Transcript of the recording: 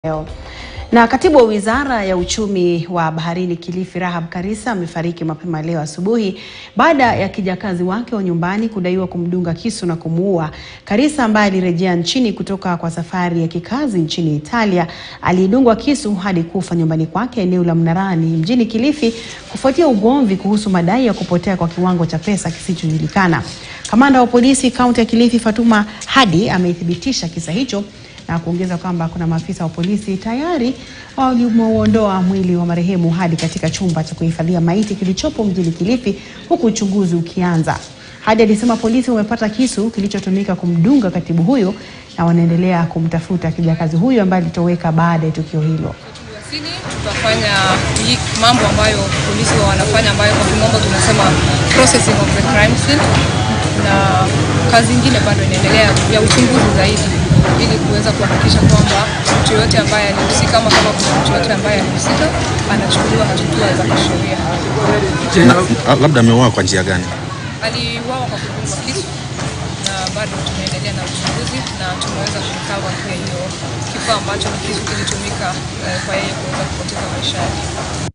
Leo. Na katibu wa wizara ya uchumi wa baharini Kilifi Rahab Karisa amefariki mapema leo asubuhi baada ya kijakazi wake wa nyumbani kudaiwa kumdunga kisu na kumuua. Karisa ambaye alirejea nchini kutoka kwa safari ya kikazi nchini Italia alidungwa kisu hadi kufa nyumbani kwake eneo la Mnarani mjini Kilifi kufuatia ugomvi kuhusu madai ya kupotea kwa kiwango cha pesa kisichojulikana. Kamanda wa polisi kaunti ya Kilifi Fatuma Hadi amethibitisha kisa hicho na kuongeza kwamba kuna maafisa wa polisi tayari waliouondoa mwili wa marehemu hadi katika chumba cha kuhifadhia maiti kilichopo mjini Kilifi huku uchunguzi ukianza. Hadi alisema polisi wamepata kisu kilichotumika kumdunga katibu huyo na wanaendelea kumtafuta kijakazi huyo ambaye alitoweka baada ya tukio hilo. Tuliwasili tutafanya hii mambo ambayo polisi wa wanafanya ambayo kwa kimombo tunasema processing of the crime scene, na kazi ingine bado inaendelea ya uchunguzi zaidi ili kuweza kuhakikisha kwamba mtu yoyote ambaye alihusika ama kama kuna mtu yoyote ambaye alihusika anachukuliwa hatua za kisheria. Na, labda ameuawa kwa njia gani? Aliuawa kwa kudungwa kisu na bado tunaendelea na uchunguzi na tumeweza kurikava pia hiyo kifaa ambacho ni kisu kilitumika eh, kwa yeye kuweza kupoteza maisha yake.